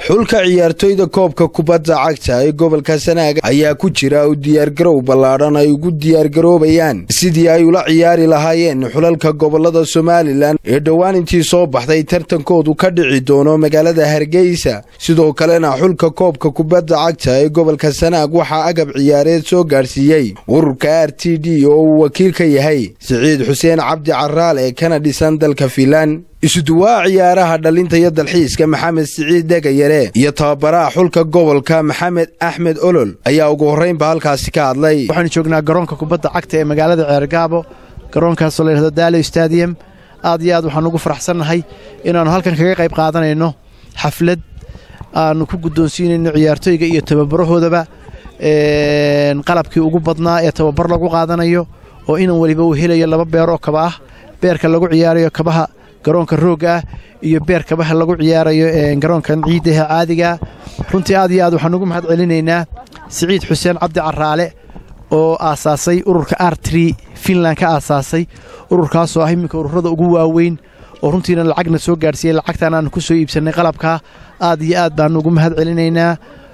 xulka ciyaartoyda koobka kubadda cagta ee gobolka sanaag ayaa ku jira u diyaargarow ballaadhan ay ugu diyaargaroobayaan sidii ay ula ciyaari lahaayeen xulalka gobolada somalilan ee dhowaan intii soo baxday tartankoodu ka dhici doono magaalada hargeysa sidoo kalena xulka koobka kubadda cagta ee gobolka sanaag waxaa agab ciyaareed soo gaadhsiiyey ururka r t d oo uu wakiil ka yahay siciid xuseen cabdi caraal ee kana dhisan dalka fiinlan isuduwaa ciyaaraha dhalinta iyo dalxiiska maxamed siciid dhegayare iyo tababaraha xulka gobolka maxamed axmed olol ayaa ugu horraynba halkaasi ka hadlay waxaanu joognaa garoonka kubadda cagta ee magaalada ceergaabo garoonkaasoo la yidhahdo daalo stadium aad iyo aad waxaanu ugu faraxsannahay inaannu halkan kaga qayb qaadanayno xaflad aannu ku guddoonsiinayno ciyaartooyga iyo tababarahoodaba qalabkii ugu badnaa ee tababar lagu qaadanayo oo inan weliba uu helayo laba beer oo kaba ah beerka lagu ciyaarayo kabaha garoonka roogga ah iyo beer kabaha lagu ciyaarayo garoonkan ciiddaha caadigaa runtii aad iyo aad waxaan ugu mahad celinaynaa siciid xuseen cabdi caraale oo aasaasay ururka artri finland ka aasaasay ururkaasoo ah iminka ururada ugu waaweyn oo runtiina lacagna soo gaadhsiiyey lacagtaan aanu ku soo iibsannay qalabkaa aad iyo aad baannu ugu mahad celinaynaa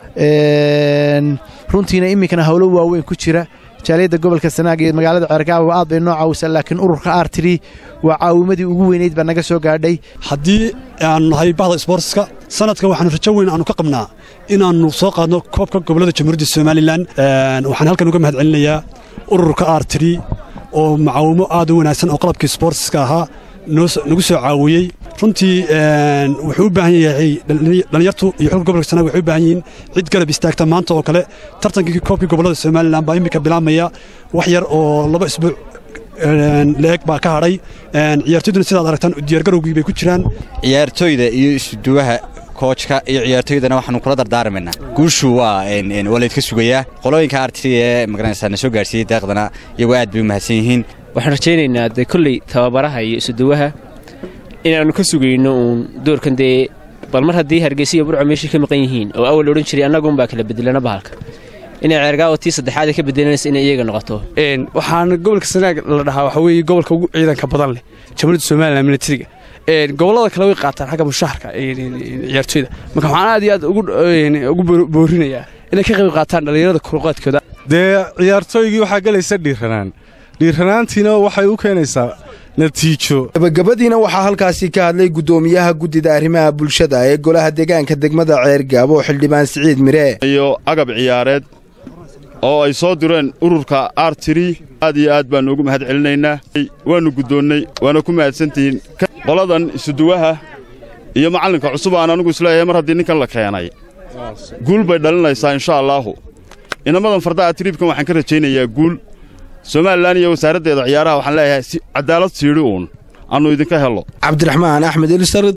runtiina iminkana howlo waaweyn ku jira jaaliyadda gobolka sanaag iyo magaalada ceergaabo aad bay noo caawisaa laakiin ururka artri waa caawimadii ugu weynayd baa naga soo gaadhay haddii aanu nahay bahda sboortska sanadkan waxaanu rajo weyn aanu ka qabnaa inaannu soo qaadno koobka gobollada jamhuuriyadda somalilan waxaan halkan uga mahad celinayaa ururka artri oo macaawimo aad u wanaagsan oo qalabkii sboortska ahaa nagu soo caawiyey runtii wuxuu u baahan yahay dhallinyartu iyo xulka gobolka sanaag waxay u baahan yihiin cid garab istaagta maanta oo kale tartankii koobkii gobollada somalilan baa iminka bilaabmaya wax yar oo laba isbuuc leeg baa ka hadhay ciyaartoyduna sidaad aragtaan diyaargarowgii bay ku jiraan ciyaartoyda iyo isuduwaha koojka iyo ciyaartoydana waxaanu kula dardaarmaynaa guushu waa waa laydka sugayaa qolooyinka artri ee magaranaysaa na soo gaarsiiyey deeqdana iyagoo aad bay u mahadsan yihiin waxaan rajaynaynaa dee kolley tababaraha iyo isuduwaha inaannu ka sugayno uun doorkan dee bal mar haddii hargeysa iyo burco meeshii ka maqan yihiin oo awal odhan jiray annaguunbaa kala bedelana bahalka inay ceergaawo tii saddexaad ka bedelanaysa inay iyaga noqoto waxaana gobolka sanaag la dhahaa waxaa weeye gobolka ugu ciidanka badan leh jamhuuriyadda somalilan militariga gobollada kale way qaataan xagga mushaharka ciyaartooyda marka waxaan aad iyo aad ugu boorinayaa inay ka qayb qaataan dhallinyarada kuruqaadkooda dee ciyaartooygii waxaa gelaysa dhiiranaan dhiiranaantiina waxay u keenaysaa natiijo gabagabadiina waxaa halkaasi ka hadlay guddoomiyaha guddida arrimaha bulshada ee golaha deegaanka degmada ceergaabo xildhibaan siciid mire iyo agab ciyaareed oo ay soo direen ururka artiri aad iyo aad baannu ugu mahad celinaynaa waannu guddoonnay waana ku mahadsantihiin qoladan isuduwaha iyo macallinka cusub aan anugu isleeyahay mar haddii ninkan la keenay guul bay dhalinaysaa insha allaahu inamadan fardaha tiriibkan waxaan ka rajaynayaa guul somalilan iyo wasaaraddeeda ciyaaraha waxaan leeyahay cadaalad siidhi uun aannu idinka hello cabdiraxmaan axmed